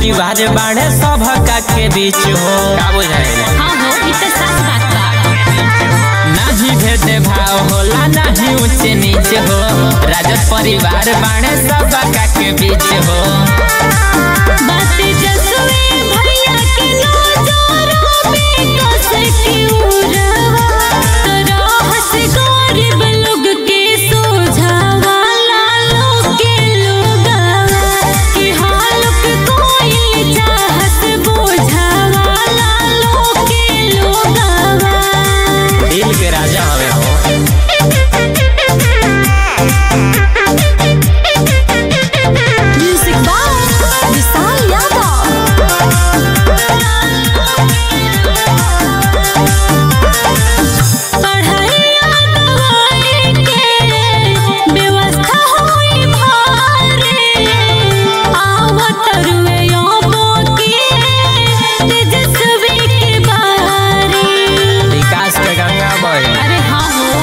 परिवार बाढ़े सभका के बीच हो का बुझाइल हाँ हो ई तो सच बात बा नाही भेद भाव होला नाही ऊंच नीच हो राजद परिवार बाढ़े सबका के बीच हो बात जसवे भैया के नजरों में कस के उड़वा तोरा हंस गरीब लोग के सोझावा लालो के लोगावा कि हालुक कोई चाहत बोझावा लालो के लोगावा दिल के राजा हवे हो म्यूजिक बाय विशाल यादव पढ़ाइया दवाई के व्यवस्था होई भारे आवत रुए योबो के तेजस्वी के बारे विकास के गंगा बहे अरे हाँ हो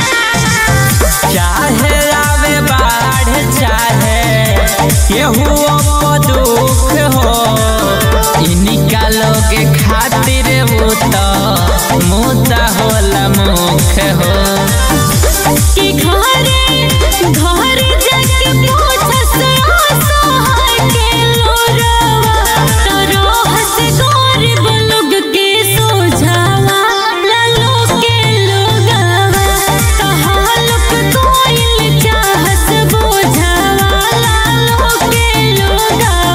चाहे आवे बाढ़ चाहे केहू को दुख हो इनका लोग खातिर वो तो मुद्दा होला मुख हो कि घरे घर जाके पूछस असहाय के लोरवा तोरो हंस गरीब लोग के सोझावा लालो के लोगावा कहालुक कोइल चाहस बोझावा लालो के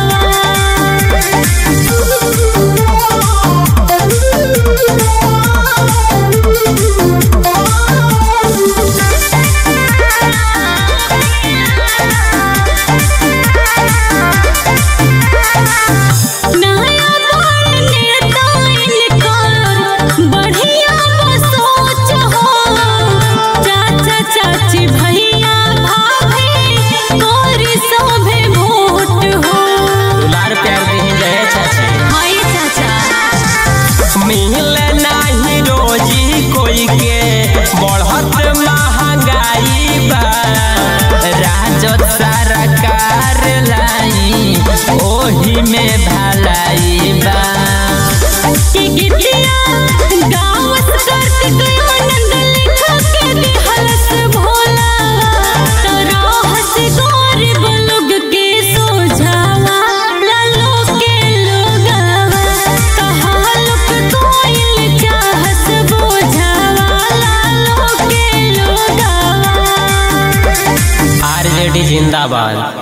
नया दौर नेता इनकर बढ़िया सोच हो चाचा चाची भैया भाभी तोरी सभे वोट हो दुलार प्यार दी जय चाची हाय चाचा मिले नाही रोजी कोई के बढ़त महंगाई बा राजद सरकार लाई ओही में भलाई बा कि गिद्दिया गाँव करत आनंद लिख के दिहलस भोलावा तोरा हंस गरीब लोग के सोझावा लालो के लोगावा कहालुक कोइल चाहस बोझावा लालो के लोगावा आरजेडी जिंदाबाद